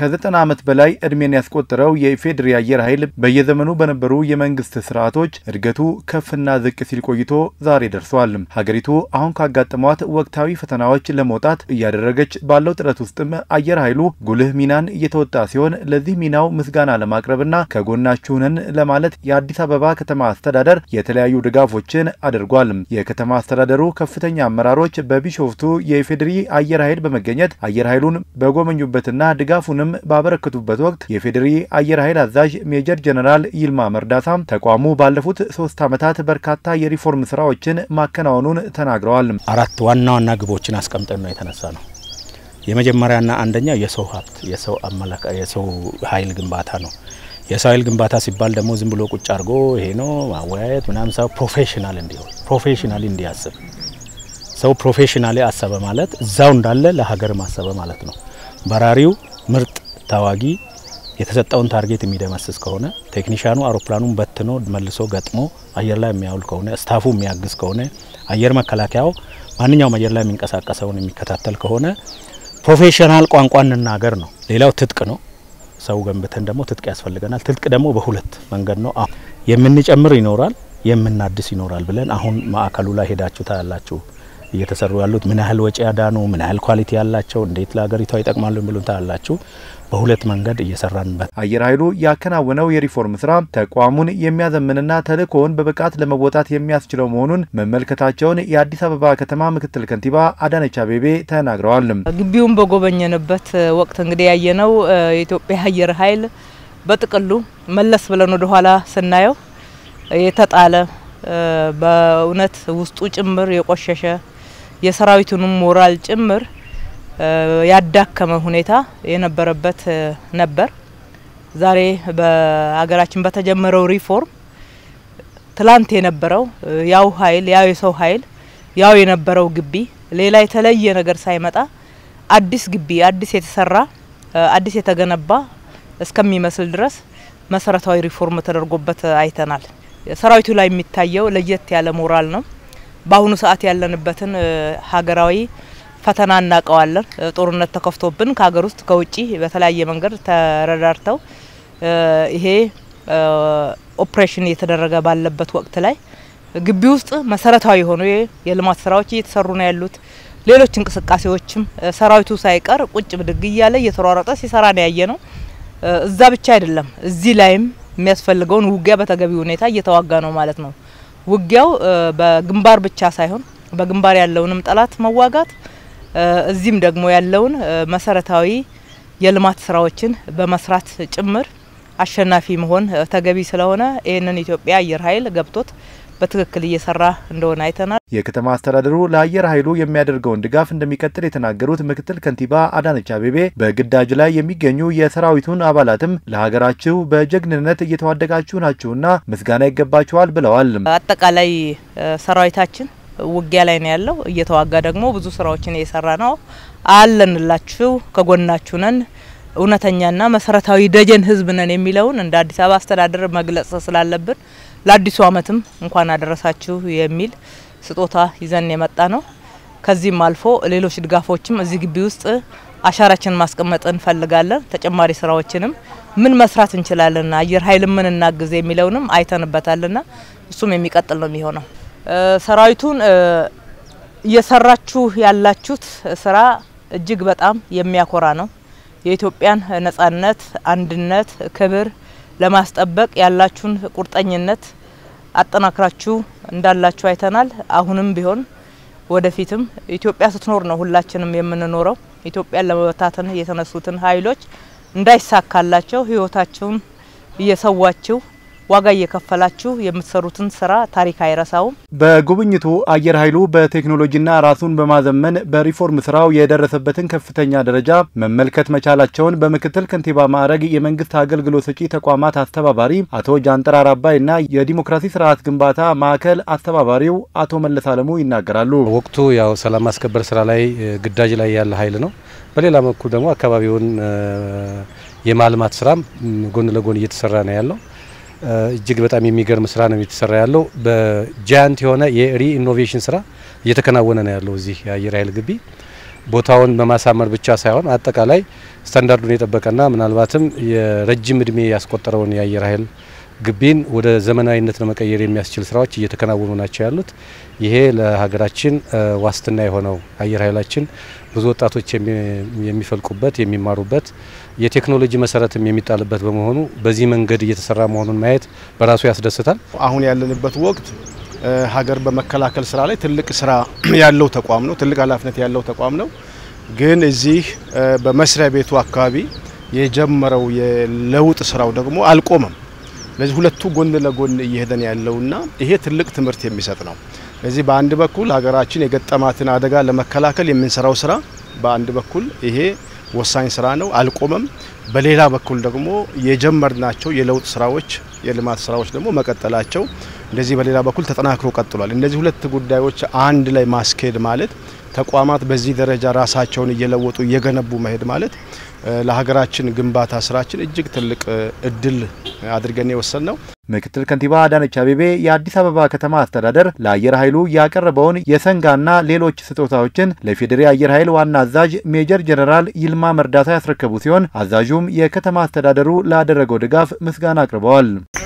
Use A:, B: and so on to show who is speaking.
A: ከዘጠና ዓመት በላይ ዕድሜን ያስቆጠረው የኢፌዴሪ አየር ኃይል በየዘመኑ በነበሩ የመንግስት ስርዓቶች እድገቱ ከፍና ዝቅ ሲል ቆይቶ ዛሬ ደርሷል። ሀገሪቱ አሁን ካጋጠሟት ወቅታዊ ፈተናዎች ለመውጣት እያደረገች ባለው ጥረት ውስጥም አየር ኃይሉ ጉልህ ሚናን እየተወጣ ሲሆን ለዚህ ሚናው ምስጋና ለማቅረብና ከጎናችሁ ነን ለማለት የአዲስ አበባ ከተማ አስተዳደር የተለያዩ ድጋፎችን አድርጓል። የከተማ አስተዳደሩ ከፍተኛ አመራሮች በቢሾፍቱ የኢፌዴሪ አየር ኃይል በመገኘት አየር ኃይሉን በጎበኙበትና ድጋፉንም ባበረከቱበት ወቅት የኢፌዴሪ አየር ኃይል አዛዥ ሜጀር ጀነራል ይልማ መርዳሳም ተቋሙ ባለፉት ሶስት ዓመታት በርካታ የሪፎርም ስራዎችን ማከናወኑን ተናግረዋል።
B: አራት ዋና ዋና ግቦችን አስቀምጠን ነው የተነሳ ነው። የመጀመሪያና አንደኛው የሰው ሀብት የሰው አመላካ የሰው ኃይል ግንባታ ነው። የሰው ኃይል ግንባታ ሲባል ደግሞ ዝም ብሎ ቁጭ አድርጎ ይሄ ነው ማወያየት ምናምን ሰው ፕሮፌሽናል እንዲሆን ፕሮፌሽናሊ እንዲያስብ ሰው ፕሮፌሽናሊ አሰበ ማለት እዛው እንዳለ ለሀገር ማሰበ ማለት ነው። በራሪው ምርጥ ተዋጊ የተሰጠውን ታርጌት የሚደመስስ ከሆነ ቴክኒሻኑ አውሮፕላኑን በትኖ መልሶ ገጥሞ አየር ላይ የሚያውል ከሆነ ስታፉ የሚያግዝ ከሆነ አየር መከላከያው ማንኛውም አየር ላይ የሚንቀሳቀሰውን የሚከታተል ከሆነ ፕሮፌሽናል ቋንቋ እንናገር ነው። ሌላው ትጥቅ ነው። ሰው ገንብተን ደግሞ ትጥቅ ያስፈልገናል። ትጥቅ ደግሞ በሁለት መንገድ ነው የምንጨምር ይኖራል፣ የምናድስ ይኖራል ብለን አሁን ማዕከሉ ላይ ሄዳችሁ ታያላችሁ። እየተሰሩ ያሉት ምን ያህል ወጪ ያዳኑ፣ ምን ያህል ኳሊቲ ያላቸው፣ እንዴት ለሀገሪቷ ይጠቅማሉ ብሎ ታያላችሁ። በሁለት መንገድ እየሰራንበት
A: አየር ኃይሉ ያከናወነው የሪፎርም ስራ ተቋሙን የሚያዘምንና ተልእኮውን በብቃት ለመወጣት የሚያስችለው መሆኑን መመልከታቸውን የአዲስ አበባ ከተማ ምክትል ከንቲባ አዳነች አቤቤ ተናግረዋል።
C: ግቢውን በጎበኘንበት ወቅት እንግዲህ ያየነው የኢትዮጵያ አየር ኃይል በጥቅሉ መለስ ብለን ወደ ኋላ ስናየው የተጣለ በእውነት ውስጡ ጭምር የቆሸሸ የሰራዊቱንም ሞራል ጭምር ያዳከመ ሁኔታ የነበረበት ነበር። ዛሬ በሀገራችን በተጀመረው ሪፎርም ትላንት የነበረው ያው ኃይል ያው የሰው ኃይል ያው የነበረው ግቢ ሌላ የተለየ ነገር ሳይመጣ አዲስ ግቢ አዲስ የተሰራ አዲስ የተገነባ እስከሚመስል ድረስ መሰረታዊ ሪፎርም ተደርጎበት አይተናል። ሰራዊቱ ላይ የሚታየው ለየት ያለ ሞራል ነው። በአሁኑ ሰዓት ያለንበትን ሀገራዊ ፈተና እናውቀዋለን። ጦርነት ተከፍቶብን ከሀገር ውስጥ ከውጭ በተለያየ መንገድ ተረዳርተው ይሄ ኦፕሬሽን እየተደረገ ባለበት ወቅት ላይ ግቢ ውስጥ መሰረታዊ የሆኑ የልማት ስራዎች እየተሰሩ ነው ያሉት። ሌሎች እንቅስቃሴዎችም ሰራዊቱ ሳይቀር ቁጭ ብድግ እያለ እየተሯሯጠ ሲሰራ ነው ያየ ነው። እዛ ብቻ አይደለም፣ እዚህ ላይም የሚያስፈልገውን ውጊያ በተገቢ ሁኔታ እየተዋጋ ነው ማለት ነው። ውጊያው በግንባር ብቻ ሳይሆን በግንባር ያለውንም ጠላት መዋጋት እዚህም ደግሞ ያለውን መሰረታዊ የልማት ስራዎችን በመስራት ጭምር አሸናፊ መሆን ተገቢ ስለሆነ ይህንን ኢትዮጵያ አየር ኃይል ገብቶት በትክክል እየሰራ እንደሆነ አይተናል።
A: የከተማ አስተዳደሩ ለአየር ኃይሉ የሚያደርገውን ድጋፍ እንደሚቀጥል የተናገሩት ምክትል ከንቲባ አዳነች አቤቤ በግዳጅ ላይ የሚገኙ የሰራዊቱን አባላትም ለሀገራችሁ በጀግንነት እየተዋደቃችሁ ናችሁና ምስጋና ይገባችኋል ብለዋል።
C: አጠቃላይ ሰራዊታችን ውጊያ ላይ ነው ያለው። እየተዋጋ ደግሞ ብዙ ስራዎችን እየሰራ ነው። አለንላችሁ፣ ከጎናችሁ ነን፣ እውነተኛና መሰረታዊ ደጀን ህዝብ ነን የሚለውን እንደ አዲስ አበባ አስተዳደር መግለጽ ስላለብን ለአዲሱ ዓመትም እንኳን አደረሳችሁ የሚል ስጦታ ይዘን የመጣ ነው። ከዚህም አልፎ ሌሎች ድጋፎችም እዚህ ግቢ ውስጥ አሻራችንን ማስቀመጥ እንፈልጋለን። ተጨማሪ ስራዎችንም ምን መስራት እንችላለን፣ አየር ኃይል ምን እናግዝ የሚለውንም አይተንበታልና እሱም የሚቀጥል ነው የሚሆነው። ሰራዊቱን እየሰራችሁ ያላችሁት ስራ እጅግ በጣም የሚያኮራ ነው። የኢትዮጵያን ነጻነት፣ አንድነት፣ ክብር ለማስጠበቅ ያላችሁን ቁርጠኝነት አጠናክራችሁ እንዳላችሁ አይተናል። አሁንም ቢሆን ወደፊትም ኢትዮጵያ ስትኖር ነው ሁላችንም የምንኖረው። ኢትዮጵያን ለመበታተን የተነሱትን ኃይሎች እንዳይሳካላቸው ህይወታችሁን እየሰዋችሁ ዋጋ እየከፈላችሁ የምትሰሩትን ስራ ታሪክ አይረሳውም።
A: በጉብኝቱ አየር ኃይሉ በቴክኖሎጂና ራሱን በማዘመን በሪፎርም ስራው የደረሰበትን ከፍተኛ ደረጃ መመልከት መቻላቸውን በምክትል ከንቲባ ማዕረግ የመንግስት አገልግሎት ሰጪ ተቋማት አስተባባሪ አቶ ጃንጥራር አባይና የዲሞክራሲ ስርዓት ግንባታ ማዕከል አስተባባሪው አቶ መለስ አለሙ ይናገራሉ።
D: ወቅቱ ያው ሰላም ማስከበር ስራ ላይ ግዳጅ ላይ ያለ ኃይል ነው። በሌላ በኩል ደግሞ አካባቢውን የማልማት ስራም ጎን ለጎን እየተሰራ ነው ያለው። እጅግ በጣም የሚገርም ስራ ነው እየተሰራ ያለው። በጃያንት የሆነ የሪ ኢኖቬሽን ስራ እየተከናወነ ነው ያለው እዚህ የአየር ኃይል ግቢ። ቦታውን በማሳመር ብቻ ሳይሆን አጠቃላይ ስታንዳርዱን የጠበቀና ምናልባትም የረጅም እድሜ ያስቆጠረውን የአየር ኃይል ግቢን ወደ ዘመናዊነት ለመቀየር የሚያስችል ስራዎች እየተከናወኑ ናቸው ያሉት። ይሄ ለሀገራችን ዋስትና የሆነው አየር ኃይላችን ብዙ ወጣቶች የሚፈልቁበት የሚማሩበት የቴክኖሎጂ መሰረትም የሚጣልበት በመሆኑ በዚህ መንገድ እየተሰራ መሆኑን ማየት በራሱ ያስደስታል።
E: አሁን ያለንበት ወቅት ሀገር በመከላከል ስራ ላይ ትልቅ ስራ ያለው ተቋም ነው። ትልቅ ኃላፊነት ያለው ተቋም ነው። ግን እዚህ በመስሪያ ቤቱ አካባቢ የጀመረው የለውጥ ስራው ደግሞ አልቆመም። ለዚህ ሁለቱ ጎን ለጎን እየሄደን ያለውና ይሄ ትልቅ ትምህርት የሚሰጥ ነው። ስለዚህ በአንድ በኩል ሀገራችን የገጠማትን አደጋ ለመከላከል የምንሰራው ስራ በአንድ በኩል ይሄ ወሳኝ ስራ ነው፣ አልቆመም። በሌላ በኩል ደግሞ የጀመርናቸው የለውጥ ስራዎች፣ የልማት ስራዎች ደግሞ መቀጠላቸው እንደዚህ በሌላ በኩል ተጠናክሮ ቀጥሏል። እነዚህ ሁለት ጉዳዮች አንድ ላይ ማስኬድ ማለት ተቋማት በዚህ ደረጃ ራሳቸውን እየለወጡ እየገነቡ መሄድ ማለት ለሀገራችን ግንባታ ስራችን እጅግ ትልቅ እድል አድርገን የወሰን ነው።
A: ምክትል ከንቲባ አዳነች አቤቤ የአዲስ አበባ ከተማ አስተዳደር ለአየር ኃይሉ ያቀረበውን የሰንጋና ሌሎች ስጦታዎችን ለፌዴሬ አየር ኃይል ዋና አዛዥ ሜጀር ጀነራል ይልማ መርዳታ ያስረከቡ ሲሆን አዛዡም የከተማ አስተዳደሩ ላደረገው ድጋፍ ምስጋና አቅርበዋል።